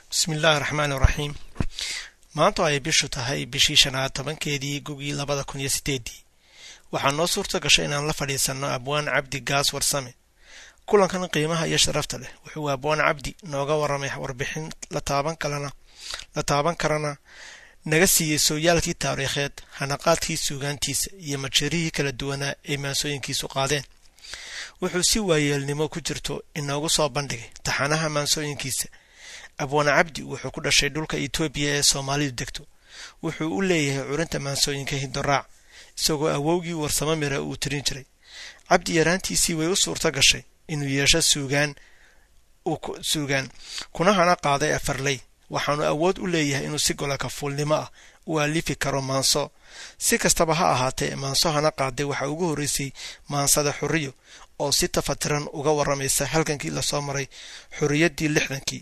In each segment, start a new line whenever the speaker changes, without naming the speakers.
bismillaahi raxmaan iraxiim maanta ay bishu tahay bishii shanaad tobankeedii gugii labada kun iyo sideedii waxaa noo suurta gashay inaan la fadhiisanno abwaan cabdi gaas warsame kulankan qiimaha iyo sharafta leh wuxuu abwaan cabdi nooga waramay warbixin la taaban kalena la taaban karana naga siiyey sooyaalkii taariikheed hanaqaadkii suugaantiisa iyo majeerihii kala duwanaa ay maansooyinkiisu qaadeen wuxuu si waayeelnimo ku jirto inoogu soo bandhigay taxanaha maansooyinkiisa abwaan cabdi wuxuu ku dhashay dhulka etoobiya ee soomaalidu degto wuxuu u leeyahay curinta maansooyinka hindoraac isagoo awowgii warsamo mira uu tirin jiray cabdi yaraantiisii way u suurto gashay inuu yeesho suugaan suugaan kuna hana qaaday afarley waxaanu awood u leeyahay inuu si golaka fuulnimo ah u alifi karo maanso si kastaba ha ahaatee maanso hana qaaday waxaa ugu horreysay maansada xuriyo oo si tafatiran uga waramaysa halgankii lasoo maray xuriyaddii lixdankii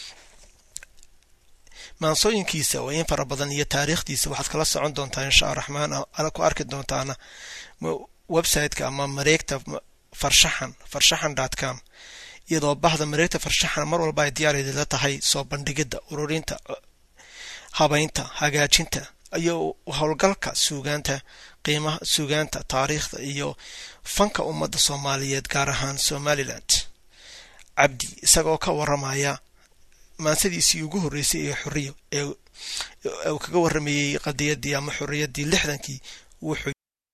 maansooyinkiisa oo in fara badan iyo taariikhdiisa waxaad kala socon doontaa insha raxmaan ana ku arki doontaana websiteka ama mareegta farshaxan farshaxan dot com iyadoo bahda mareegta farshaxan mar walba ay diyaarla tahay soo bandhigidda ururinta habaynta hagaajinta iyo howlgalka suugaanta qiimaha suugaanta taariikhda iyo fanka ummadda soomaaliyeed gaar ahaan somaliland cabdi isagoo ka waramaya maansadiisii ugu horreysay ee xoriyo ee uu kaga waramayey qadiyadii ama xorriyaddii lixdankii wuxuu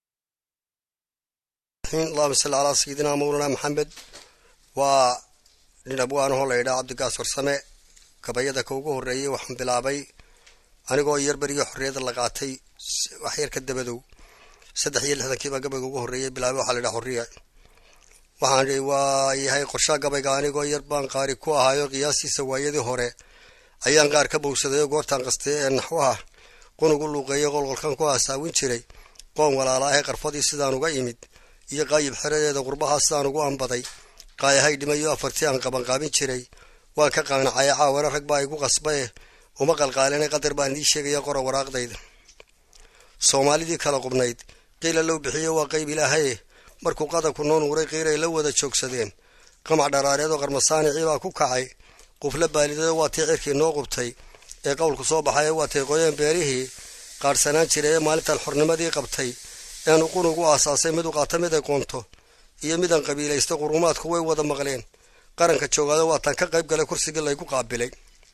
allahuma salli calaa sayidina mawlana maxamed waa nin abwaanahoo la yidhaha cabdigaas warsame gabayada ka ugu horreeyey waxaan bilaabay anigoo yarbarigii xorriyadda la qaatay wax yar ka dabadow saddex iyo lixdankiibaa gabayga ugu horreeyey bilaabay waxaa la yidhaha xorriya waxaan waa yahay qorshaha gabayga anigoo yar baan qaari ku ahaayo qiyaastiisa waayadii hore ayaan qaar ka bowsadayoo goortaan qastay ee naxwaha qunugu luuqeeyo qolqolkan ku hasaawin jiray qoon walaala ahee qarfadii sidaan uga imid iyo qaayib xeradeeda qurbahaa sidaan ugu ambaday qaayahay dhimayo afartii aan qabanqaabin jiray waan ka qaanacaya caawana rag baa igu qasbae uma qalqaalinay qadar baan idiin sheegaya qora waraaqdayda soomaalidii kala qubnayd qiila low bixiyo waa qayb ilaahaye markuu qadanku noo nuuray qiiray la wada joogsadeen qamac dharaareedoo qarmasaanicii baa ku kacay qufla baalideedo waa tii cirkii noo qubtay ee qowlku soo baxay waa tay qoyeen beerihii qaadhsanaan jiray ee maalintan xornimadii qabtay eanu qunugu aasaasay mid u qaata mid ay qoonto iyo midaan qabiilaystay qurumaadku way wada maqleen qaranka joogaado waataan ka qayb galay kursigii laygu qaabilay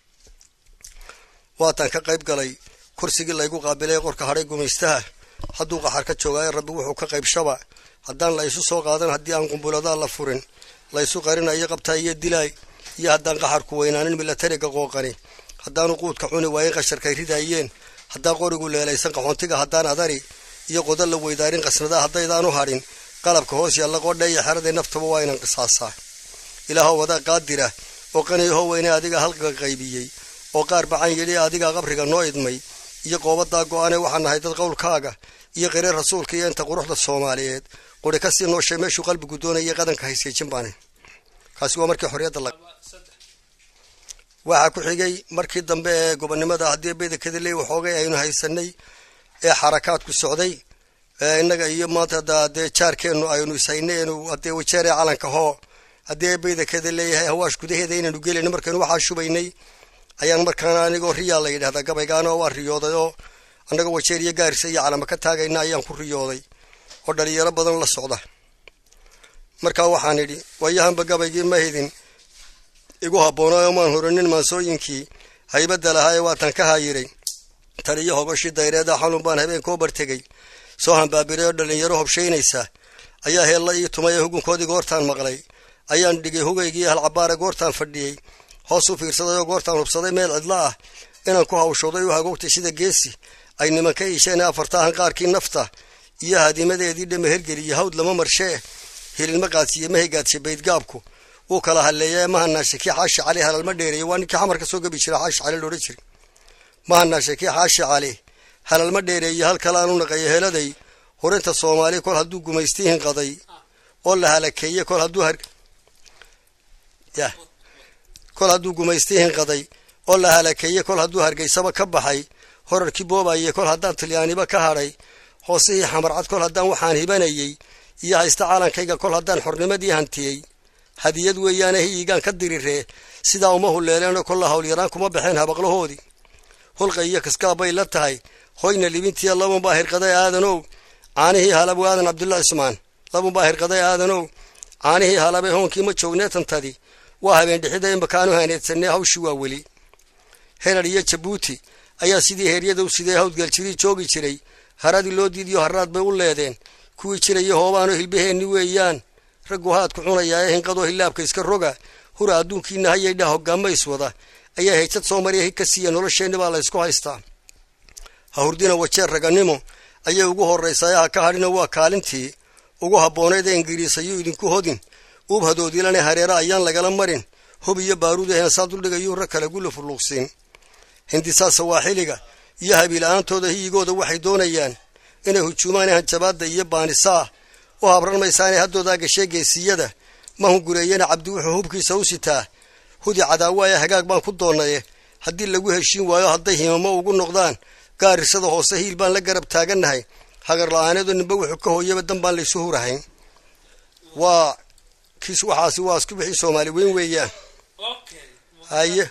waataan ka qayb galay kursigii laygu qaabilay qorka hadhay gumaystaha hadduu qaxar ka joogaayo rabbi wuxuu ka qaybshaba haddaan la isu soo qaadan haddii aan qumbuladaa la furin laysu qarinayo qabtaa iyo dilaay iyo haddaan qaxarku weynaanin milatariga qooqani haddaanu quudka cuni waayen qasharkay ridaayeen haddaan qorigu leelaysan qaxoontiga haddaan adari iyo qoda la weydaarin qasnadaa haddaydaanu hadhin qalabka hoos yaalla qodha iyo xeraday naftaba waa inaan qisaasaa ilaahoo wadaa qaadira oo qaniyaho weyne adiga halka qaybiyey oo qaar bacan yidhi adigaa qabriga noo idmay iyo qoobadaa go-ane waxaan nahay dad qowlkaaga iyo qiree rasuulka iyo inta quruxda soomaaliyeed quri kasii nooshay meeshuu qalbigu doonayay qadanka hayseejin baane kaasi waa markii xorriyadda la waxaa ku xigay markii dambe ee gobonnimada haddii beydakadaley waxoogay aynu haysanay ee xarakaadku socday innaga iyo maanta dee jaarkeennu aynu ishaynay enu haddee wajeeree calanka hoo haddii beydakada leeyahay hawaash gudaheeda inaynu gelayno markaynu waxaa shubaynay ayaan markaana anigoo riyaa la yidhahdaa gabaygaana waa riyooday oo annagoo wajeer iyo gaarisa iyo calama ka taagayna ayaan ku riyooday oo dhalinyaro badan la socda markaa waxaan idhi waayahanba gabaygii ma hidin igu habboonaayo maan horinin maansooyinkii haybadda lahaa ee waatan ka haayiray taliyo hogoshii dayreeda xalun baan habeen koo bartegay soo hambaabiray oo dhalinyaro hobshaynaysa ayaa heella ii tumay ee hugunkoodii goortaan maqlay ayaan dhigay hugaygii halcabaare goortaan fadhiyey hoos u fiirsaday oo goortaan hubsaday meel cidla ah inaan ku hawshooday u hagoogtay sida geesi ay nimanka iisheen afartaahan qaarkii nafta iyo haadimadeedii dhama hergeliyo hawd lama marshee hilinma qaadsiiye ma hegaadshay baydgaabku wuu kala halleeya ma hanaashay kii xaashi cali halalma dheereeye waa ninkii xamar ka soo gabi jira xaashi cali loodhan jiray ma hanaashay kii xaashi cali halalma dheereeye hal kale aanu naqayo heladay hurinta soomaali kol hadduu gumaystiihin qaday oo la halakeeye kol hadduu har yah kol hadduu gumaystiihin qaday oo la halakeeye kol hadduu hargeysaba ka baxay horarkii boobaye kol haddaan talyaaniba ka hadhay hoosihii xamarcad kol haddaan waxaan hibanayey iyo haysta caalankayga kol haddaan xornimadii hantiyey hadiyad weeyaane hiyigaan ka diriree sidaa uma huleeleenoo kolla howlyaraan kuma baxeen habaqlahoodii hulqa iyo kaskaab bay la tahay hoyna libintiya labunbaa hirqaday aadanow caanihii halabu aadan cabdulla cismaan labunbaa hirqaday aadanow caanihii halabay hoonkii ma joognee tantadi waa habeen dhixida imakaanu haneedsanee hawshii waa weli herar iyo jabuuti ayaa sidii heeryada u sidee hawdgaljirii joogi jiray haradii loo diidiyo haraad bay u leedeen kuwii jiraya hoobaanoo hilbaheenni weeyaan raggu haadku cunayaa ee hinqadoo hilaabka iska roga hura adduunkiina hayaydha hoggaama iswada ayaa heejad soo mariya hig ka siiya nolosheenni baa la ysku haystaa ha hurdina wajeer raganimo ayay ugu horraysaa ha ka hadhina waa kaalintii ugu habboonayd ee ingiriis ayuu idinku hodin uub hadoodilane hareera ayaan lagala marin hub iyo baaruuda heensaa duldhigayuu rag kale gula furluuqsiin hindisaa sawaaxiliga iyo habiila-aantooda hiyigooda waxay doonayaan inay hujuumaan hanjabaadda iyo baanisaa u habran maysaanee haddoodaa gashee geesiyada ma hungureeyana cabdi wuxuu hubkiisa u sitaa hudi cadaawaaya hagaag baan ku doonaye haddii lagu heshiin waayo hadday himamo ugu noqdaan gaarisada hoose hiil baan la garab taagannahay hagar la-aaneedu ninba wuxuu ka hooyaba dan baan laysu hurahayn waa kiis waxaasi waa isku bixi soomaali weyn weeyaan haye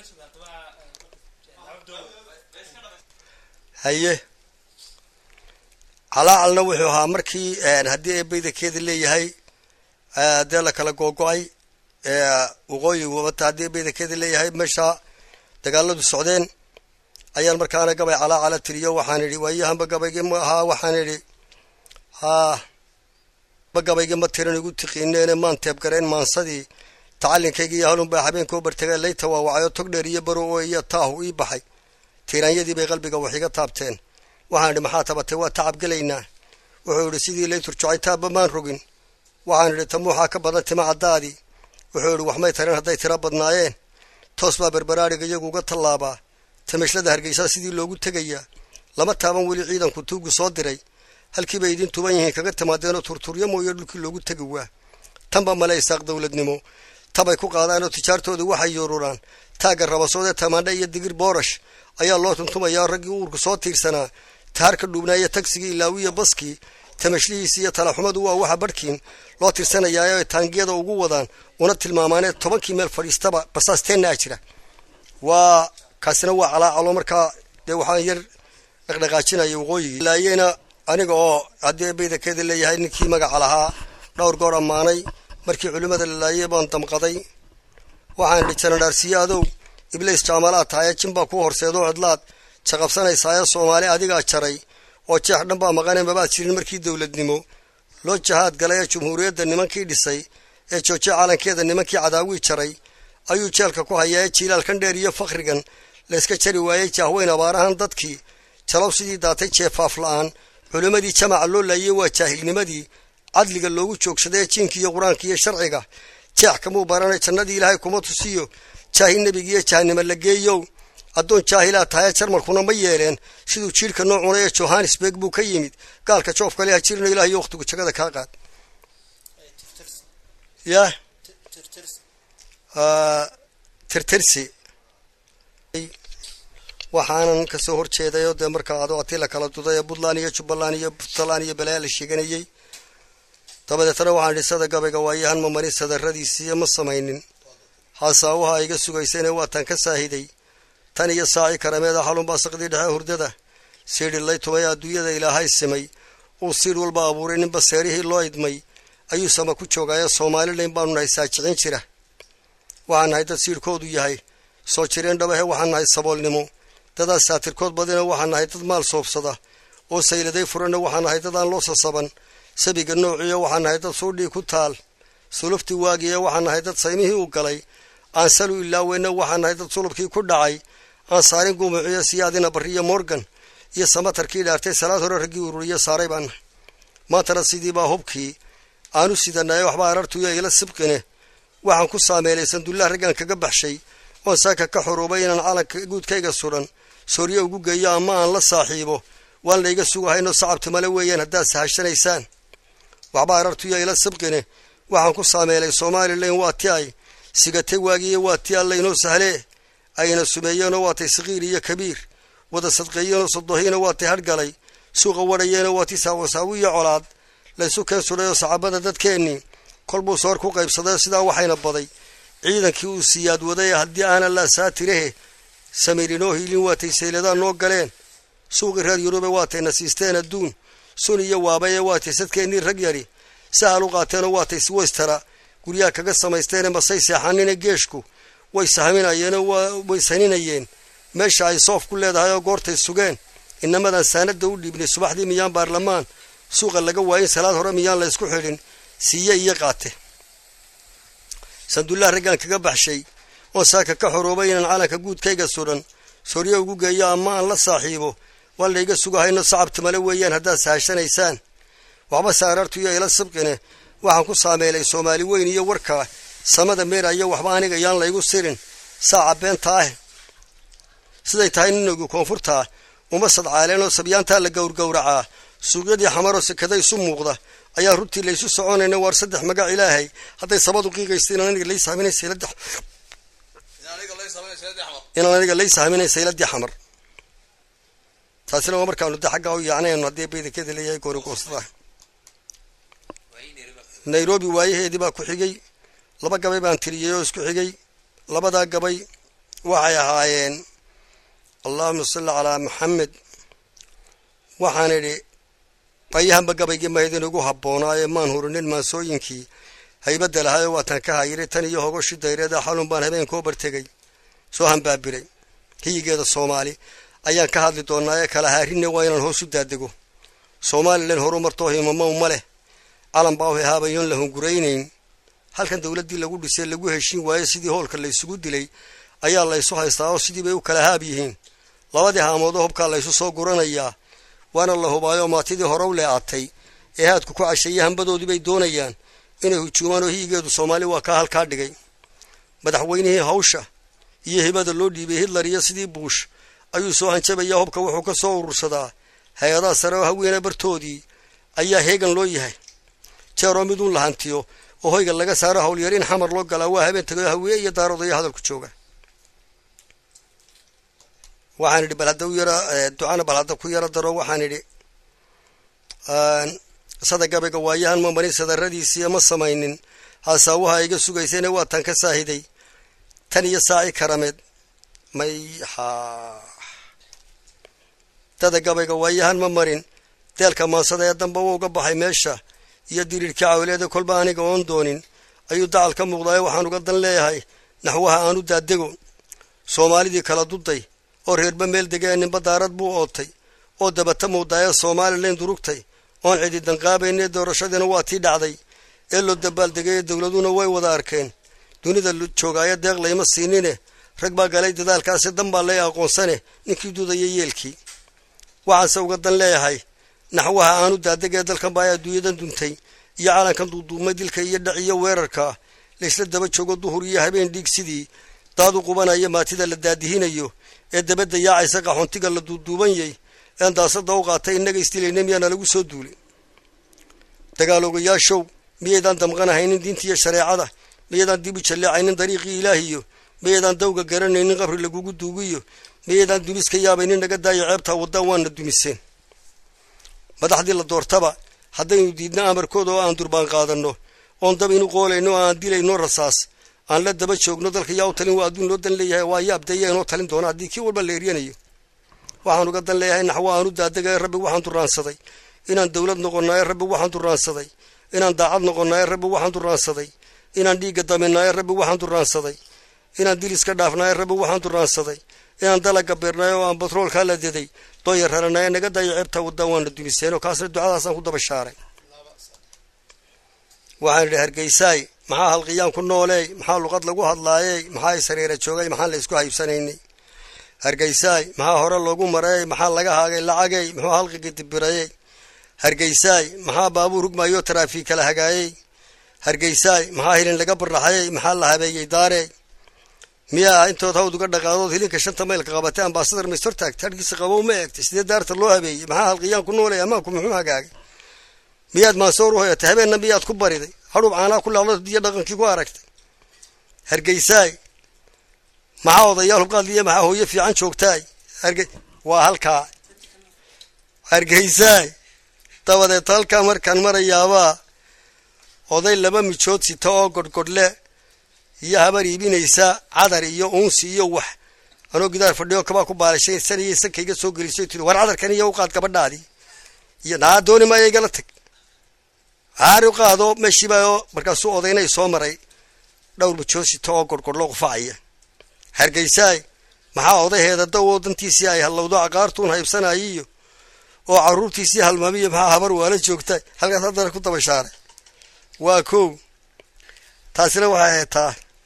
haye calaacalna wuxuu ahaa markii haddii eebaydakeeda leeyahay dee la kala googo-ay waqooyi wabata haddii eebaydakeeda leeyahay meesha dagaaladu socdeen ayaan markaana gabay calaacala tiriyo waxaan idhi waayahanba gabaygii ma ahaa waxaan idhi haa ba gabaygii ma tiran igu tiqiineene maan teebgareen maansadii tacalinkayga iyo halunbaa habeenkoo bartagay layta waawacayo tog dheer iyo baro oo iyo taahu ii baxay tiiraanyadii bay qalbiga wax iga taabteen waxaan idhi maxaa tabatay waa tacab gelaynaa wuxuu idhi sidii layturjocay taabba maan rogin waxaan idhi tamuuxaa ka badan tima caddaadii wuxuu idhi waxmay tareen hadday tiro badnaayeen toos baa berberaadhiga iyagu uga tallaabaa tamashlada hargeysaa sidii loogu tegayaa lama taaban weli ciidanku tuugu soo diray halkii bay idin tuban yihiin kaga timaadeenoo turturyo mooyo dhulkii loogu tegi waa tanba male isaaq dowladnimo tabay ku qaadaanoo tijaartooda waxay yuururaan taagga rabasoodee tamaandha iyo digir boorash ayaa loo tuntumayaa raggii uurku soo tiirsanaa taharka dhuubnaaya tagsigii ilaawiya baskii tamashlihiisi iyo talaxumadu waa waxa barhkiin loo tirsanayaa ay taangiyada ugu wadaan una tilmaamaanee tobankii meel fadhiistaba basaasteenna jira waa kaasina waa calaacalo markaa dee waxaan yar dhaqdhaqaajinaya waqooyigii laayena aniga oo haddii ebaydakeeda leeyahay ninkii magaca lahaa dhowr goor ammaanay markii culimmada la laayay baan damqaday waxaan idhi janadhaarsiye adow iblays jaamalaad tahaye jinbaa ku horseedoo cidlaad jaqabsanaysaaye soomaali adigaa jaray oo jeex dhan baa maqanee mabaad jirin markii dowladnimo loo jahaad galay ee jumhuuriyadda nimankii dhisay ee jooje calankeeda nimankii cadaawii jaray ayuu jeelka ku hayaa ee jiilaalkan dheer iyo fakhrigan layska jari waayey jaahweyn abaarahan dadkii jalow sidii daatay jeefaaf la-aan culimmadii jamaca loo laayey waa jaahilnimadii cadliga loogu joogsaday ee jiinka iyo qur-aanka iyo sharciga jeex kamuu baranay jannadii ilaahay kuma tusiyo jaahil nebigiiyo jahanimo la geeyow addoon jaahilaa tahaye jarmalkuna ma yeeleen siduu jiirhka noo cunay ee johannesburg buu ka yimid gaalka joofkale ha jirino ilahiyo wakhtigu jagada kaa qaad yah tirtirsi waxaanan kasoo horjeedayoo dee markaa ado atii la kala duday ee puntland iyo jubbaland iyo puntland iyo balaya la sheeganayey dabadeetna waxaan idhi sada gabayga waayahan ma marin sadarradiisiiyo ma samaynin haasaawaha iga sugaysayne waataan ka saahiday tan iyo saaci karameeda xalunbaa saqdii dhexe hurdada siidhi lay tumay adduunyada ilaahay simay uu siidh walba abuuray ninba seerihii loo idmay ayuu sama ku joogaayo soomalilan baanu nahay saajicin jira waxaan nahay dad siidhkoodu yahay soo jireen dhabahe waxaan nahay saboolnimo dadaas saatirkood badina waxaan nahay dad maal soobsada oo sayladay furanna waxaan nahay dad aan loo sasaban sabiga noociyo waxaan nahay dad suudhii ku taal suluftii waagiya waxaan nahay dad saymihii u galay aan salu ilaaweyna waxaan nahay dad sulubkii ku dhacay aan saarin guumuciyo siyaadina barriyo morgan iyo samatarkii dhaartay salaad hore raggii ururiyo saaray baan nahay maantana sidiibaa hubkii aanu sidanaaye waxba arartuyo ila sibqine waxaan ku saameelaysan dullah raggaan kaga baxshay oon saaka ka xuruubay inaan calanka guudkayga sudan sooryo ugu geeyo ama aan la saaxiibo waan layga sugahayno sacabtimale weeyaan haddaad sahashanaysaan waxba arartuyo ila sibqine waxaan ku saameelay somalilan waa ti ay sigatay waagiiyo waa ti allaynoo sahlee ayna sumeeyeenoo waatay sakiir iyo kabiir wada sadqeeyeenoo sodohiina waatay hadhgalay suuqa wadhayeenoo waa ti saawasaawi iyo colaad laysu keen sudhayoo saxaabada dadkeennii kolbuu soor ku qaybsaday sidaa waxayna baday ciidankii uu siyaad waday haddii aanan la saatirahe samirinoo hiilin waatay sayladaa noo galeen suuqii reer yurube waatay na siisteen adduun sun iyo waabaye waatay sadkeennii rag yari sahal u qaateenoo waatay weystara guryaha kaga samaysteene masay seexanine geeshku way sahminayeenoo way saninayeen meesha ay soof ku leedahay oo goortay sugeen inamadan saanada u dhiibnay subaxdii miyaan baarlamaan suuqa laga waayin salaad hore miyaan la ysku xidhin siiye iyo qaate sandullaha raggaan kaga baxshay oon saaka ka xoroobay inaan calanka guudkayga sudhan sooryo ugu geeyo ama aan la saaxiibo waa layga sugahayno sacabtimale weeyaan haddaad sahashanaysaan waxba saaraartuyo ila sibqine waxaan ku saameelay soomaali weyn iyo warkaa samada meerayo waxba aniga yaan laygu sirin saaca beenta ah siday tahay ninogi koonfurtaa uma sadcaaleen oo sabyaantaa la gowrgowracaa suuqyadii xamaroo sekada isu muuqda ayaa runtii laysu soconayna waar saddex magac ilaahay hadday sabadu qiiqaysta inaan aniga lay sahminay saylada inaan aniga lay sahminay sayladii xamar taasina waa markaanu de xaggaa u yaacnaynu haddii baydakeda leeyahay goorigoostada nairobi waayaheedii baa ku xigay laba gabay baan tiriyey oo isku xigay labadaa gabay waxay ahaayeen allahuma salli calaa maxamed waxaan idhi bayahanba gabaygii mahaydin ugu habboonaaye maan hurinin maansooyinkii haybadda lahaayoo waataan ka hayiray tan iyo hogoshi dayreeda xalun baan habeenkoo bartegay soo hambaabiray hiyigeeda soomaali ayaan ka hadli doonaa ee kala haarinne waa inaan hoos u daadego somalilan horu martoo himamow ma leh calan baa u hehaabayoon la hunguraynayn halkan dowladdii lagu dhisay lagu heshiin waaye sidii hoolka laysugu dilay ayaa laysu haystaa oo sidii bay u kala haab yihiin labadii haamoodoo hubkaa laysu soo guranayaa waana la hubaayoo maatidii hore u lee'atay ee haadku ku casheeyey hambadoodii bay doonayaan inay hujuumaan oo hiyigeedu soomaali waa kaa halkaa dhigay madaxweynihii hawsha iyo hibada loo dhiibay hitler iyo sidii buush ayuu soo hanjabayaa hubka wuxuu ka soo urursadaa hay-adaha sare oo haweene bartoodii ayaa heegan loo yahay jeeroo miduun la hantiyo oo hoyga laga saaro howlyar in xamar loo galaa waa habeen tagayo hawiye iyo daaroodaya hadalku jooga waxaan idhi bal hadda u yara ducana bal hadda ku yaro daro waxaan idhi sada gabayga waayahan ma marin sadaradiisii ma samaynin haasaawaha iga sugaysayna waataan ka saahiday tan iyo saaci karameed may ha dada gabayga waayahan ma marin deelka maansada ee damba wuu uga baxay meesha iyo diriirkii cawleeda kolba aniga oon doonin ayuu dacal ka muuqdaayo waxaan uga dan leeyahay naxwaha aanu daadego soomaalidii kala duday oo reerba meel degee ninba daarad buu ootay oo dabata muudaaya somalilan durugtay oon cidi danqaabaynee doorashadiina waa tii dhacday ee loo dabaaldegay dowladuna way wada arkeen dunida joogaayo deeq layma siinine rag baa galay dadaalkaasi dan baa lay aqoonsane ninkii dudaya yeelkii waxaanse uga dan leeyahay naxwaha aanu daadegee dalkan baa adduunyadan duntay iyo calankan duuduumay dilka iyo dhac iyo weerarka laysla daba joogo duhur iyo habeen dhiig sidii daad u qubanaya maatida la daadihinayo ee dabadda yaacaysa qaxoontiga la duuduubanyay een daasada u qaatay innaga isdilayna miyaana lagu soo duulay dagaaloogayaashow miyaydaan damqanahaynin diinta iyo shareecada miyaydaan dib u jalleecaynin dariiqii ilaahiyo miyaydaan dawga garanaynin qabri lagugu duugiyo miyaydaan dumis ka yaabaynin naga daayo ceebtaa waddaan waana dumiseen madaxdii la doortaba haddaynu diidna amarkooda oo aan durbaan qaadanno oon dab inu qoolayno oo aan dilayno rasaas aan la daba joogno dalka yaa u talin waa adduun loo dan leeyahay waa yaabdaya inoo talin doona haddii kii walba la eryanayo waxaan uga dan leeyahay naxwo aanu daadegay rabbi waxaan duraansaday inaan dowlad noqonnaaye rabbi waxaan duraansaday inaan daacad noqonnaaye rabbi waxaan duraansaday inaan dhiigga daminaaye rabbi waxaan duraansaday inaan dil iska dhaafnaaye rabbi waxaan duraansaday inaan dalaga beernaayo oo aan batroolkaa la deday dooya raranaaye naga daayo ceebtaa waddaan waana dumiseen oo kaasna ducadaasaan ku daba shaaray waxaan idhi hargeysaay maxaa halqiyaan ku nooleey maxaa luqad lagu hadlaayey maxaa isareera joogay maxaan la isku haybsanaynay hargeysaay maxaa hore loogu mareeyey maxaa laga haagay lacagey muxuu halqiga dibirayey hargeysaay maxaa baabuur hugmayo taraafiig kala hagaayey hargeysaay maxaa hilin laga barraxayey maxaa la habeeyey daarey miyaa intood hawd uga dhaqaadood hilinka shanta maylka qabatay ambasadar maystor taagtay hadhkiisa qabow ma eegtay sidee daarta loo habeeyey maxaa halqiyaan ku nooley amaanku muxuu hagaagay miyaad maasoor u hoyatay habeenna miyaad ku bariday hadhuub caanaa ku laacdo diyo dhaqankii ku aragtay hargeysaay maxaa odayaal hubqaadliya maxaa hooyo fiican joogtaay harge waa halkaa hargeysaay dabadeed halkaa markaan marayaabaa oday laba mijood sita oo godhgodhle iyo habar iibinaysa cadar iyo uunsi iyo wax anoo gidaar fadhiyo kabaa ku baalashaysanayay sankayga soo gelisay tiri war cadarkan iyo uqaad gabadhaadii iyo naa dooni maayo igala tag aari u qaado meeshiibaa markaasuu odaynay soo maray dhowr mijood sita oo godhgodhlo qufacaya hargeysaay maxaa odaheeda dawoo dantiisii ay hallowdo caqaartuun haybsanayiyo oo carruurtiisii halmaamiyo maxaa habar waala joogta halkaas haddana ku dabashaaray waa kow taasina waxay haytaa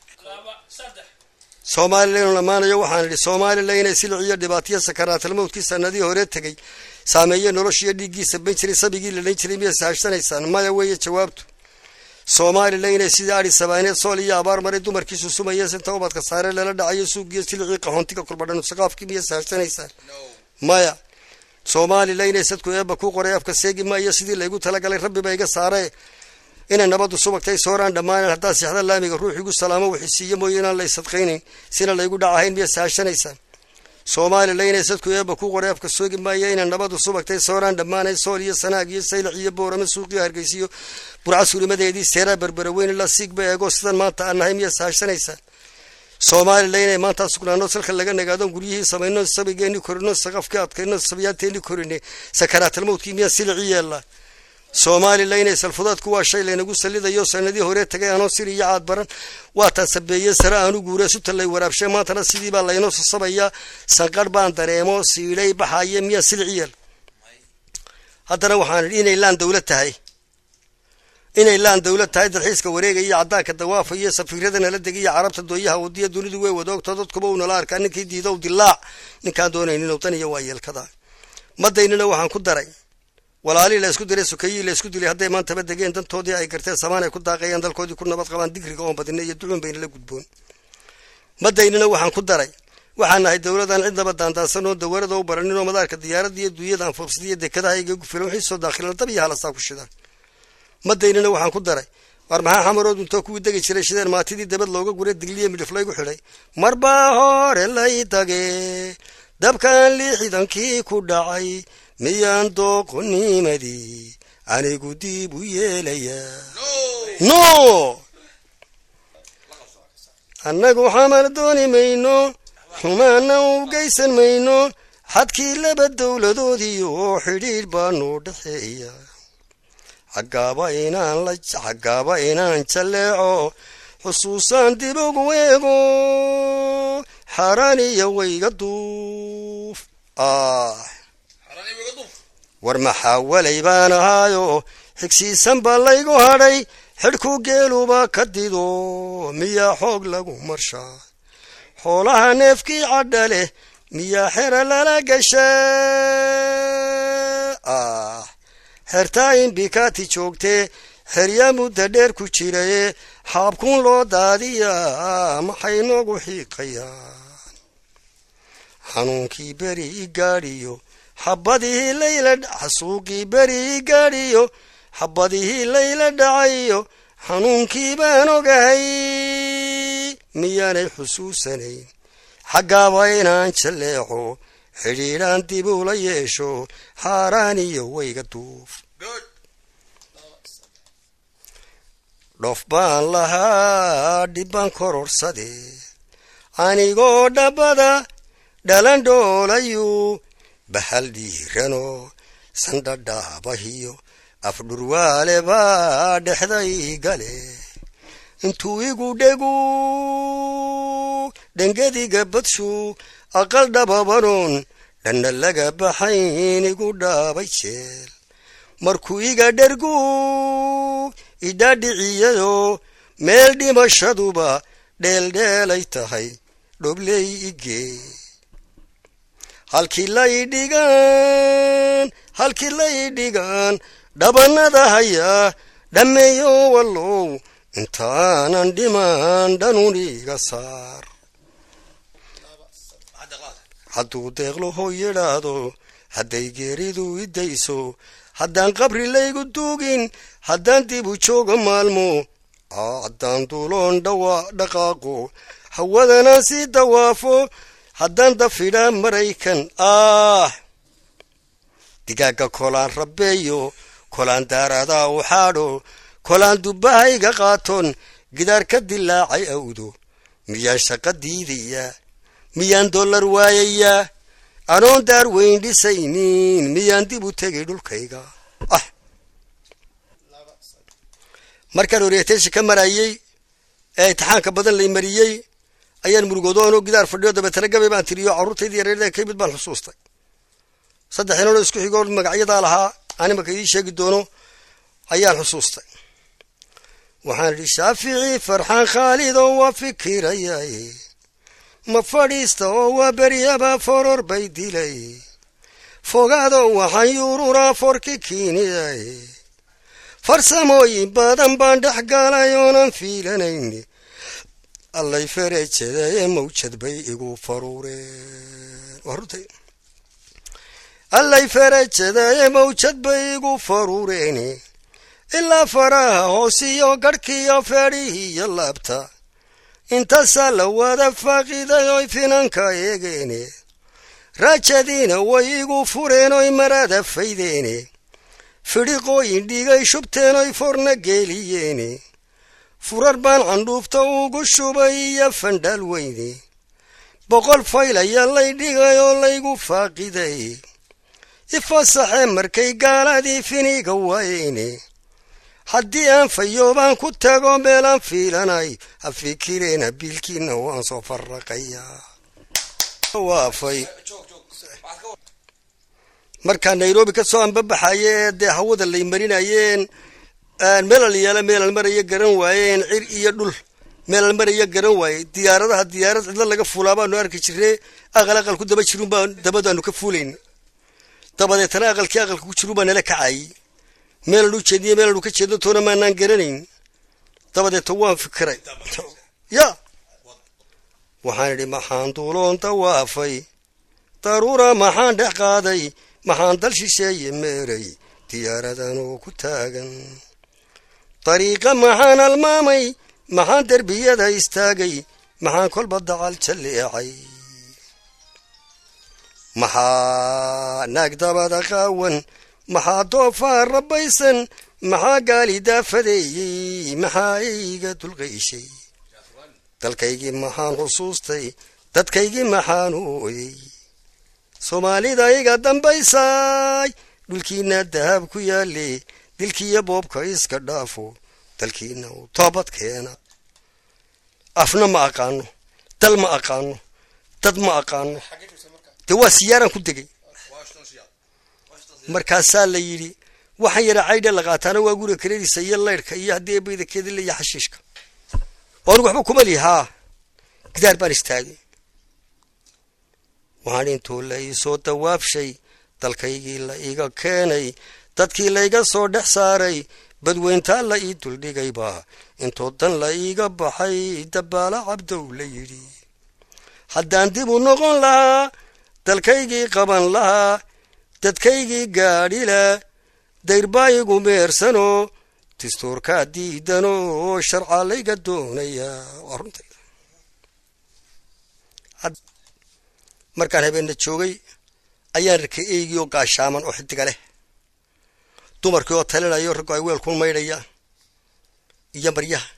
somalilan lamaanayo waxaan idhi somalilan inay siliciyo dhibaatiyo sakaraatalmowdkii sanadii hore tegay saameeye noloshiiyo dhiiggiisa ban jiray sabigii la dhan jiray miyaa sahashanaysaan maya weeye jawaabtu somalilan inay sidii adi sabaaneed sool iyo abaar maray dumarkiisu sumayeen sinta ubadka saare lala dhacayo suugiyo silicii qaxoontiga kulbadhan saqaafkii miyaa sahashanaysaan maya somalilan inay sadku eeba ku qoray afka seegi maayo sidii laygu talagalay rabbiba iga saare inay nabadu subagtay sooraan dhammaanan haddaa sixda laamiga ruux igu salaamo wixisiiyo mooye inaan lay sadqaynayn sina laygu dhacahayn miyaa sahashanaysaan somalilan inay sadku eeba ku qoray afka soogi maayo inay nabadu subagtay sooraan dhammaanay sool iyo sanaag iyo saylac iyo boorame suuqiyo hargeysiyo burca suurimadeedii seeraa berbera weyn ilaa siigba eego sidan maanta aan nahay miyaa sahashanaysaan somalilan inay maanta sugnaano salka laga nagaado guryihii samayno sabigeeni korino saqafkii adkayno sabyaanteeni korine sakaraatalmowdkii miyaa silici yeellaa somalilan inay salfudaadku waa shay laynagu salidayo sanadii hore tagay anoo sir iyo caad baran waataan sabeeye sare aanu guure sutalay waraabshe maantana sidii baa laynoo sasabayaa sanqarh baan dareemo siidhay baxaye miyaa silici yeel haddana waxaan idhi inay laan dawlad tahay inay laan dawlad tahay dalxiiska wareegaya caddaanka dawaafa iyo safiirada nala degiya carabta dooyaha wadiya dunidu way wadaogto dadkuba uu nala arkaa ninkii diidow dilaac ninkaan doonaynin wadaniya waa yeelkada madaynina waxaan ku daray walaalii la isku diray sukayii la isku dilay hadday maantaba degeen dantoodii ay garteen samaan ay ku daaqayaan dalkoodii ku nabad qabaan digriga oon badina iyo ducuun bayna la gudboon madaynina waxaan ku daray waxaan nahay dowladaan cidnaba daandaansan oo dawarada u baranin oo madaarka diyaarada iyo duunyada anfobsada iyo dekadaha iga gufilan wixii soo daakhilan dab iyo halasaa ku shidaan madaynina waxaan ku daray war maxaa xamarood untoo kuwii degi jiray shideen maatidii dabad looga guray digliya midhif laygu xidhay marbaa hore lay dage dabkan lixidankii ku dhacay miyaan dooqonimadii anigu diib u yeelayaa no annagu xamar dooni mayno xumaana u geysan mayno xadkii laba dowladoodii oo xidhiidh baanu dhexeeya xaggaaba inaan la xaggaaba inaan jalleeco xusuusaan dib ugu eego xaaraan iyo wayga duuf ah war maxaa walay baan ahaayo xigsiisan baa laygu hadhay xidhku geeluba ka dido miyaa xoog lagu marshaa xoolaha neefkii cadha leh miyaa xera lala gashaa ah xertaa imbikaati joogtee xeryaa mudda dheer ku jiraye xaabkuun loo daadiyaa maxay noogu xiiqayaan xanuunkii beri i gaadhiyo xabadihii layla xasuuqii beri i gaadhiyo xabadihii layla dhacayo xanuunkii baan ogahay miyaanay xusuusanayn xaggaaba inaan jalleeco xidhiidhaan dib ula yeesho xaaraan iyo wayga duuf dhof baan lahaa dhibbaan kororsade anigoo dhabbada dhalan dhoolayu bahal dhiirano sandhadhaabahiyo afdhurwaale baa dhexday gale intuu igu dhegu dhengadiga badshu aqal dhababanon dhanna laga baxayn igu dhaabay jeel markuu iga dhergu idhaadhiciyado meel dhimashaduba dheeldheelay tahay dhobley igee halkii lay dhigaan halkii lay dhigaan dhabannada hayaa dhammeeyo wallow intaanan dhiman dhanuniga saar hadduu deeqlaho yidhaahdo hadday geeridu idayso haddaan qabri laygu duugin haddaan dib u joogo maalmo haddaan duuloon dhawa dhaqaaqo hawadanaan sii dawaafo haddaan dafidhaa maraykan ah digaagga kolaan rabbeeyo kolaan daaradaa u xaadho kolaan dubbahayga qaatoon gidaar ka dilaacay awdo miyaan shaqa diidayaa miyaan dollar waayayaa anoon daar weyn dhisaynin miyaan dib u tegay dhulkayga ah markaan orientation ka marayey ee imtixaanka badan lay mariyey ayaan murugoodoonoo gidaar fadhiyo dabeetana gabay baan tiriyo carruurtaydii yareerda ka mid baan xusuustay saddex inanoo isku xigoo magacyadaa lahaa aan imanka idiin sheegi doono ayaan xusuustay waxaan idhi shaafici farxaan khaalid oo waa fikirayay ma fadhiista oo waa beryaba foror bay dilay fogaado waxaan yuururaa forki kiiniyay farsamooyin badan baan dhex galay oonan fiilanayn allay ferejadaye mawjad bay igu faruureen waa runtay allay ferejadaye mawjad bay igu faruureen ilaa faraha hoosiyo garhkiyo feedhihiyo laabta intaasaa la wada faaqiday oy finanka eegeene raajadiina way igu fureen oy marada faydeene fidhiqooyin dhigay shubteen oy forna geeliyeene furar baan candhuufta ugu shubay iyo fandhaal weyne boqol fayl ayaa lay dhigay oo laygu faaqiday ifasaxee markay gaaladii finiga waayeyne haddii aan fayoobaan ku tago meelaan fiilanay ha fikireena biilkiina waan soo farraqayaa waafay markaa nairobi ka soo anbabaxaye ee dee hawada lay marinayeen meelal yaala meelal maraya garan waayeen cir iyo dhul meelal maraya garan waaye diyaaradaha diyaarad cidlo laga fuulaa baanu arki jirne aqal aqal ku daba jirun baa dabadaanu ka fuulayn dabadeetana aqalkii aqalka ku jirun baa nala kacayy meelan u jeediye meelan u ka jeedo toona maanaan garanayn dabadeeta waan fikiray ya waxaan idhi maxaan duuloon dawaafay daruura maxaan dhex qaaday maxaan dal shisheeye meeray diyaaradan oo ku taagan dariiqa maxaan almaamay maxaan derbiyada istaagay maxaan kolba dacal jalleecay maxaa naag dabada qaawan maxaa doofaar rabbaysan maxaa gaali daafadeeyey maxaa iga dulqayshay dalkaygii maxaan xusuustay dadkaygii maxaan ooyey soomaalida iga dambaysaay dhulkiina dahab ku yaale dilkiiyo boobka iska dhaafo dalkiina u toobad keena afna ma aqaano dal ma aqaano dad ma aqaano dee waa siyaaraan ku degay markaasaa la yidhi waxaan yara caydha la qaataana waa guriga kareerisa iyo laydhka iyo haddii ebayda keedile iyo xashiishka oo anigu waxba kuma lihi haa gidaar baan istaagay waxaan intuu la ii soo dawaabshay dalkaygii la iga keenay dadkii layga soo dhex saaray badweyntaa la ii duldhigayba intoo dan la iiga baxay dabbaala cabdow la yidhi haddaan dib u noqon lahaa dalkaygii qaban lahaa dadkaygii gaadhila dayrbaa igu meersanoo dastuurkaa diidanoo sharca layga doonayaa waa runtay markaan habeenna joogay ayaan arkay eygii oo gaashaaman oo xidiga leh dumarkii oo talinayo raggu ay weel ku maydhayaan iyo maryaha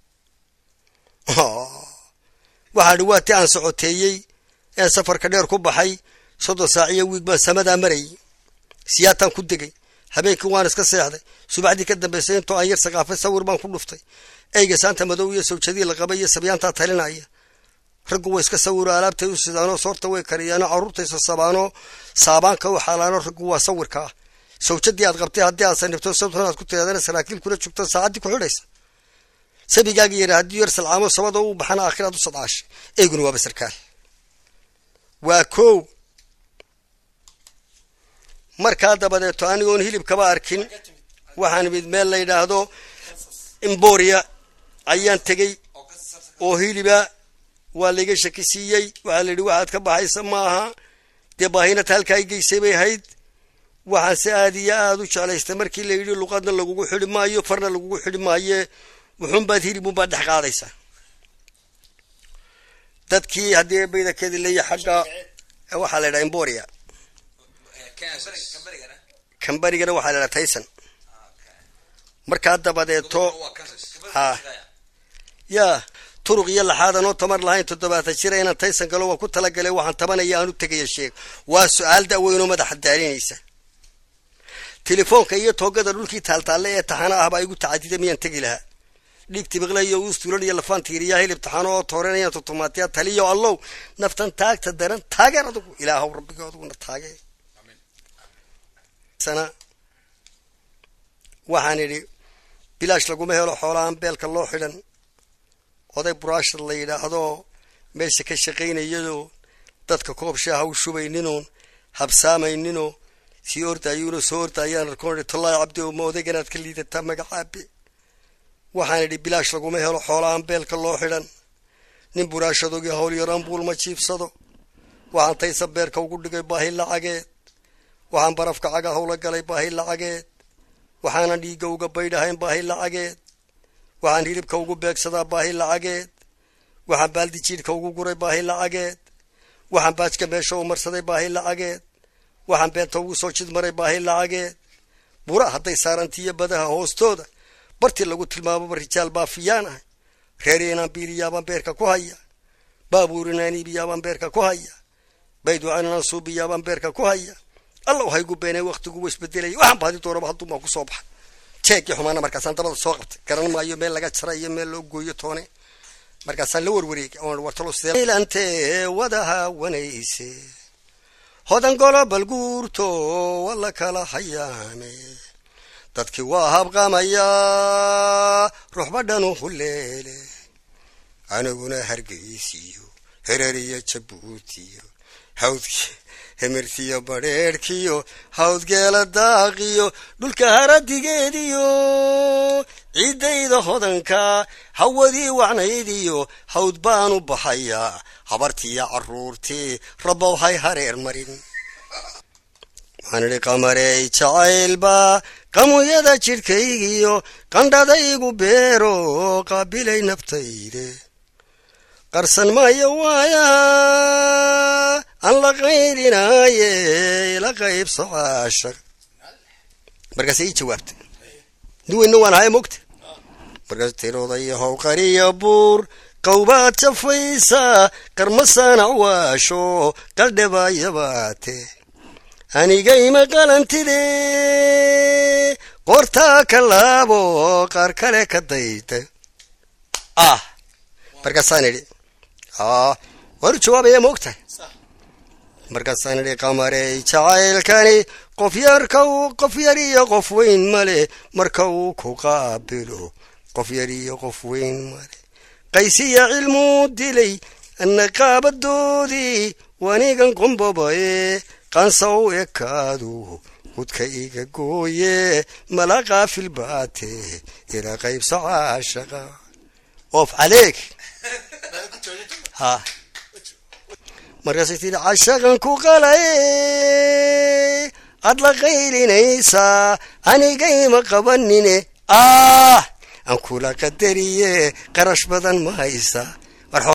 waxaa dhi waa ti aan socoteeyey ee safarka dheer ku baxay soddon saaciyo wiig baan samadaa marayay siyaataan ku degay habeenkii waan iska seexday subaxdii ka dambaysay intoo aan yar saqaafay sawir baan ku dhuftay eyga saanta madow iyo sawjadii la qabay iyo sabyaantaa talinaya raggu way iska sawiro alaabtay u sidaanoo soorta way kariyaanoo carruurtaysa sabaanoo saabaanka u xaalaano raggu waa sawirka ah sawjadii aad qabtay haddii aad sanibto sabtan aad ku tiraadana saraakiil kula joogto saacaddii ku xidhaysa sabigaaga yara haddii yar salcaamo sabada u baxana aakhiraad u sadcaashay eyguna waaba sarkaal waa kow markaa dabadeeto anigoon hilibkaba arkin waxaan imid meel la yidhaahdo imboria ayaan tegey oo hiliba waa layga shakisiiyey waxaa la yidhi waxaad ka baxaysa maaha dee baahinata halkaa i geysay bay ahayd waxaan se aad iyo aad u jeclaystay markii la yidhi luqadna lagugu xidhi maayo farna lagugu xidhi maaye wuxuunbaad hilibunbaad dhex qaadaysaa dadkii haddii bayda kadilaya xagga waxaa la yidhaha imboria kambarigana waxaa la yidhaha tayson markaa dabadeeto ha yaa turuq iyo laxaadan oo tamar lahayn toddobaatan jira inaan taysan galo waa ku talagalay waxaan tabanaya aan u tegaya sheeg waa su-aal da'weynoo madaxa daalinaysa telefoonka iyo toogada dhulkii taaltaalle ee taxana ah baa igu tacadida miyaan tegi lahaa dhiig tibiqla iyo uustuulan iyo lafaan tiiriyaa hilib taxano oo tooranayaan tutumaatiya taliyo allow naftan taagta daran taageer adugu ilaahow rabbiga aduguna taagee sana waxaan idhi bilaash laguma helo xoolaaan beelka loo xidhan oday buraashad la yidhaahdo meesha ka shaqaynayadoo dadka koob shaaha u shubayninoo habsaamayninoo sii ordayuuna soo ordayaan arkoon tollaahi cabdi oma odayganaad ka liidataa magacaabe waxaan idhi bilaash laguma helo xoolaaan beelka loo xidhan nin buraashadogii hawl yaraan buul ma jiibsado waxaan taysa beerka ugu dhigay baahi lacageed waxaan barafka caga hawla galay baahi lacageed waxaanan dhiigga uga baydhahayn baahi lacageed waxaan hilibka ugu beegsadaa baahi lacageed waxaan baaldi jiidhka ugu guray baahi lacageed waxaan baajka meesha u marsaday baahi lacageed waxaan beenta ugu soo jidmaray baahi lacageed bura hadday saarantiiyo badaha hoostooda bartii lagu tilmaamaba rijaal baafiyaan ahay reer inaan biiliyaabaan beerka ku haya baabuur inaan iibiyaabaan beerka ku haya baydwacan inaan suubiyaabaan beerka ku haya alla haygu beenay waktigu wa isbedelaya waxaan baadi doonaba hadduunbaa ku soo baxa jeegii xumaana markaasaan dabada soo qabtay garan maayo meel laga jara iyo meel loo gooyo toone markaasaan la warwareegay oon wartalo sidee wadaha wanayse hodan golobal guurto wala kala hayaame dadkii waa habqamayaa ruuxbadhanu huleele aniguna hargeysiyo hereriyo jabuutiyo hawdki hemirtiyo badheerhkiyo hawdgeela daaqiyo dhulka haradigeediyo ciiddayda hodanka hawadii wacnaydiyo hawd baanu baxayaa habartiiyo carruurtii rabbow hay hareer marin waxaan idhi qamarey jacaylba qamuyada jidhkaygiyo qandhadaygu beero qaabilay naftayde qarsan maayo waaya aan la qaylinaaye ila qaybso caashaq markaasay ii jawaabtay duweyna waan haya mogta markaas tirodayo howqariya buur qawbaad jafaysa qarmasaanac waasho qaldhabayabaate anigayma qalantide qoortaa ka laabo qaar kale ka dayda ah markaasaan idhi waanu jawaabaya ma ogtahay markaasaan idhi qamarey jacaylkani qof yarka qof yar iyo qof weyn male marka uu ku qaabilo qof yar iyo qof weyn male qaysiya cilmuu dilay anna qaabadoodii wanigan qombobaye qansa u ekaadu hudka iga gooye mala qaafil baate ila qaybso caashaqa oof caleeg ha markaasay tidhi cashaqan ku qalay aad la qaylinaysaa anigayma qabanine ah aan kula qadariye qarash badan ma haysa